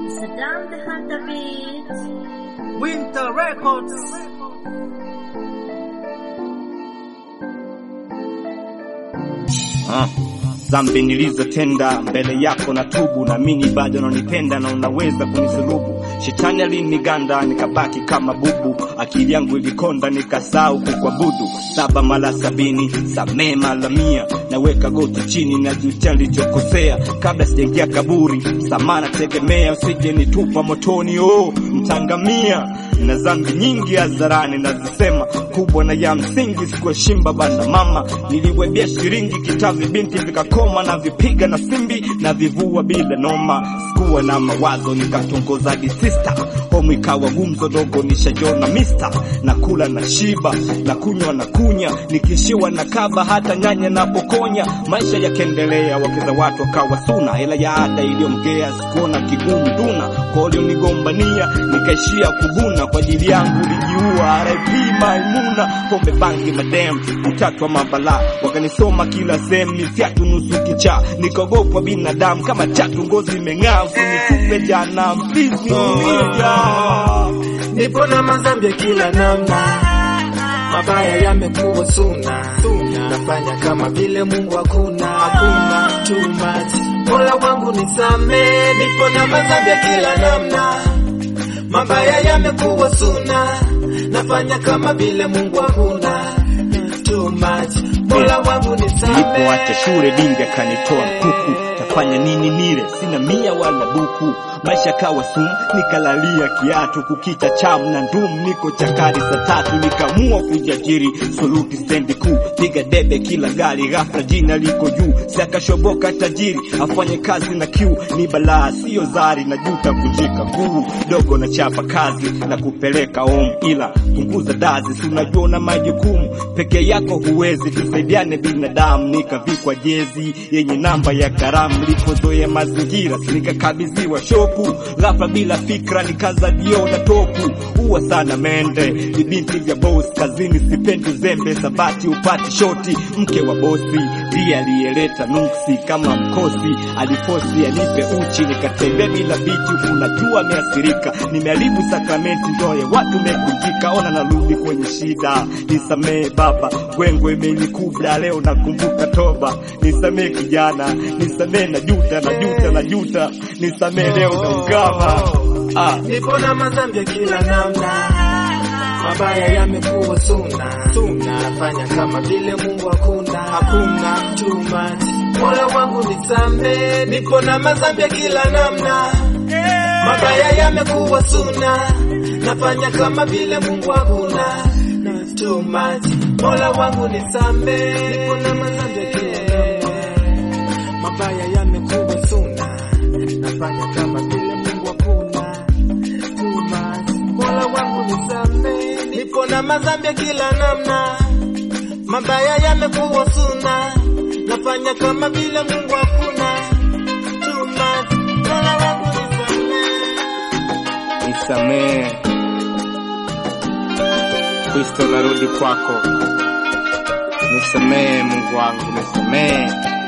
Saddam the Hunter Beat. Winter Records. Ah, dhambi nilizotenda mbele yako na tubu, naamini bado unanipenda na unaweza kunisulubu. Shetani aliniganda nikabaki kama bubu, akili yangu ilikonda nikasahau kukuabudu. Saba mara sabini, samee mara mia, naweka goti chini na jutia nilichokosea kabla sijaingia kaburi. Samana tegemea, usije nitupa motoni, oh mtangamia na dhambi nyingi hadharani nazisema, kubwa na ya msingi sikuheshimba bana mama, niliwebia shiringi kitavi binti vikakoma na vipiga na simbi na vivua bila noma, sikuwa na mawazo nikatongoza di sister homu ikawa gumzo dogo nishajona mister na kula na shiba na kunywa na kunya nikishiwa na kaba hata nyanya na pokonya, maisha yakaendelea, wakeza watu wakawa suna, hela ya ada iliyomgea sikuona kigumu duna kwa walionigombania nikaishia kuguna kwa ajili yangu lijiua. RIP Maimuna, pombe bangi madem utatu wa mabala wakanisoma kila sehemu, ni fyatu nusu kicha, nikaogopwa binadamu kama chatu, ngozi imeng'aa, usinitupe jana please niumia Nipo na madhambi ya kila namna, mabaya yamekuwa suna, nafanya kama vile Mungu hakuna, hakuna too much. Mola wangu nisamee, nipo na madhambi ya kila namna, mabaya yamekuwa suna, nafanya kama vile Mungu hakuna, too much. Mola wangu nisamee. Nilipoacha shule dingi akanitoa kuku, tafanya nini nile, sina mia wala buku, maisha kawa sumu, nikalalia kiatu, kukicha chamu na ndum, niko chakari saa tatu, nikamua kujiajiri, soluti stendi kuu, piga debe kila gari, ghafla jina liko juu, siakashoboka tajiri, afanye kazi na kiu, ni balaa sio zari, na juta kunjika guu, dogo na chapa kazi na kupeleka home, ila punguza dazi, si unajua una majukumu peke yako huwezi, tusaidiane binadamu. Nikavikwa jezi yenye namba ya karamu, nilipozoea mazingira nikakabidhiwa shopu, ghafla bila fikra nikazajiona topu. Huwa sana mende ni binti vya boss kazini, sipendi uzembe, sabati upati shoti. Mke wa bosi ndiye aliyeleta nuksi kama mkosi, alifosi anipe uchi, nikatembea bila bichi, unajua ameathirika, nimeharibu sakramenti, ndoa ya watu mekunjika, ona narudi kwenye shida, nisamee baba, gwengwe imenikubla leo, nakumbuka toba, nisamee kijana, nisamee najuta, najuta, najuta, nisamee leo naungama ah. Nipo na madhambi ya kila namna, mabaya yamekuwa suna, suna nafanya kama vile Mungu hakuna, hakuna too much. Mola wangu nisamee, nipo na madhambi ya kila namna, mabaya yamekuwa suna, nafanya kama vile Mungu hakuna, too much. Mola wangu nisamee, nipo na madhambi ya kila namna, mabaya yamekuwa suna, nafanya kama vile Mungu hakuna too much. Mola wangu nisamee, nipo na madhambi ya kila namna, mabaya yamekuwa suna, nafanya kama vile Mungu hakuna too much. Mola wangu nisamee. nisamee. Kristo narudi kwako, nisamee Mungu wangu, nisamee.